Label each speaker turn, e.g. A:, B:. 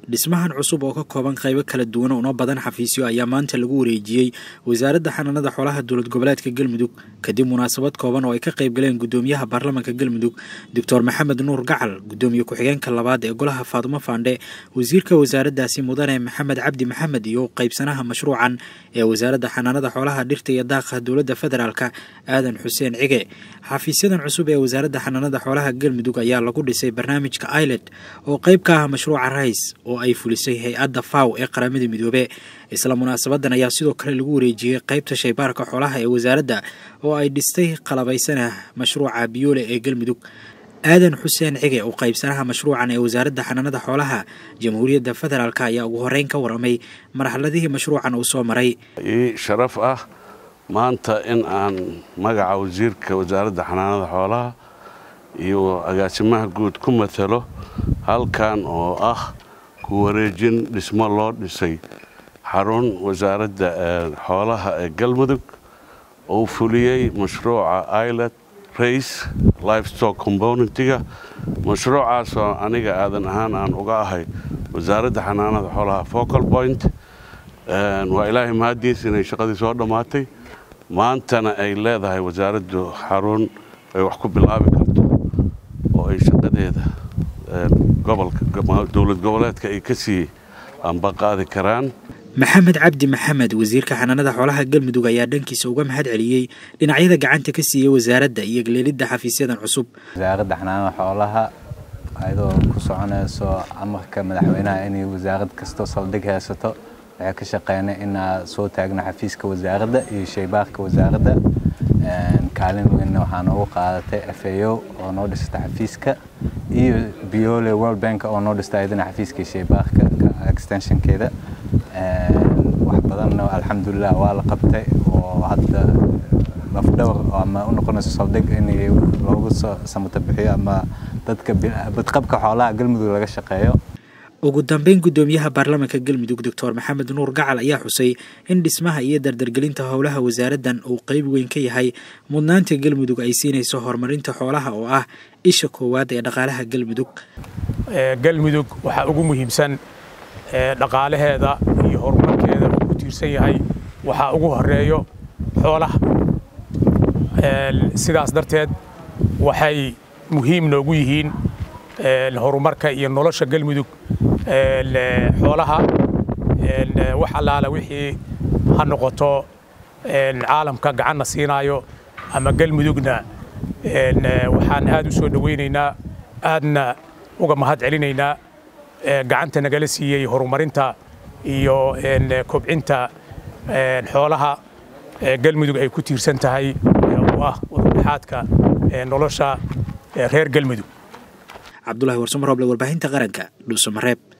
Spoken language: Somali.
A: dhismahan cusub oo ka kooban qaybo kala duwan una badan xafiisyo ayaa maanta lagu wareejiyey wasaaradda xanaanada xoolaha dowlad goboleedka galmudug kadib munaasabad kooban oo ay ka qayb galeen gudoomiyaha baarlamaanka galmudug doctor maxamed nuur gacal gudoomiye ku-xigeenka labaad ee golaha faadumo faandhe wasiirka wasaaraddaasi mudane maxamed cabdi maxamed iyo qaybsanaha mashruucan ee wasaaradda xanaanada xoolaha dhirta iyo daaqa dowladda federaalka aadan xuseen cige xafiisyadan cusub ee wasaaradda xanaanada xoolaha galmudug ayaa lagu dhisay barnaamijka ilet oo qayb ka ah mashruuca rais oo ay fulisay hay-adda faw ee qaramada midoobe isla munaasabadan ayaa sidoo kale lagu wareejiyey qaybta shaybaarka xoolaha ee wasaaradda oo ay dhistay qalabaysana mashruuca biyoole ee galmudug aadan xuseen cige oo qaybsanaha mashruucan ee wasaaradda xanaanada xoolaha jamhuuriyadda federaalk ayaa ugu horeyn ka waramay marxaladihii mashruucan uu soo maray
B: ii sharaf ah maanta in aan magaca wasiirka wasaaradda xanaanada xoolaha iyo agaasimaha guud ku matalo halkan oo ah ku wareejin dhismo loo dhisay xarun wasaaradda xoolaha ee galmudug uu fuliyey mashruuca ilet race livestock componentiga mashruucaasoo aniga aadan ahaan aan uga ahay wasaaradda xanaanada xoolaha focal point waa ilaahay mahaddiis inay shaqadii soo dhammaatay maantana ay leedahay wasaaraddu xarun ay wax ku bilaabi karto oo ay shaqadeeda dowlad goboleedka ay ka sii ambaqaadi karaan
A: maxamed cabdi maxamed wasiirka xanaanada xoolaha galmudug ayaa dhankiisa uga mahad celiyey dhinacyada gacanta ka siiyey wasaaradda iyo geleelidda xafiisyadan cusub
C: wasaaradda xanaanada xoolaha ayadoo ku soconayso amarka madaxweynaha inay wasaarad kastoo saldhig haysato waxay ka shaqeynay inaa soo taagno xafiiska wasaaradda iyo shaybaarka wasaaradda kaalin weynna waxaa noogu qaadatay afao oo noo dhistay xafiiska iyo biole world bank oo noo dhistay ayadana xafiiska shaybaarka extensionkeeda wax badanna alxamdulilah waa la qabtay oo hadda lafdhawr ama u noqonayso saldhig in loogu samata bixiyo ama dadka badqabka xoolaha galmudug laga shaqeeyo
A: ugu dambeyn gudoomiyaha baarlamaanka galmudug doctor maxamed nuur gacal ayaa xusay in dhismaha iyo dardargelinta howlaha wasaaraddan uu qeyb weyn ka yahay mudnaanta galmudug ay siinayso horumarinta xoolaha oo ah isha koowaad ee dhaqaalaha galmudug
D: galmudug waxaa ugu muhiimsan dhaqaalaheeda iyo horumarkeeda uu ku tiirsan yahay waxaa ugu horeeyo xoolaha sidaas darteed waxay muhiim noogu yihiin horumarka iyo nolosha galmudug xoolaha wax allaala wixii ha noqoto caalamka gacanna siinaayo ama galmudugna waxaan aad u soo dhowaynaynaa aadna uga mahad celinaynaa gacanta nagala siiyey horumarinta iyo kobcinta xoolaha galmudug ay ku tiirsan tahay oo ah udubdhexaadka nolosha reer galmudug
A: cabdulahi warsamar hoble warbaahinta qaranka dhuusamareeb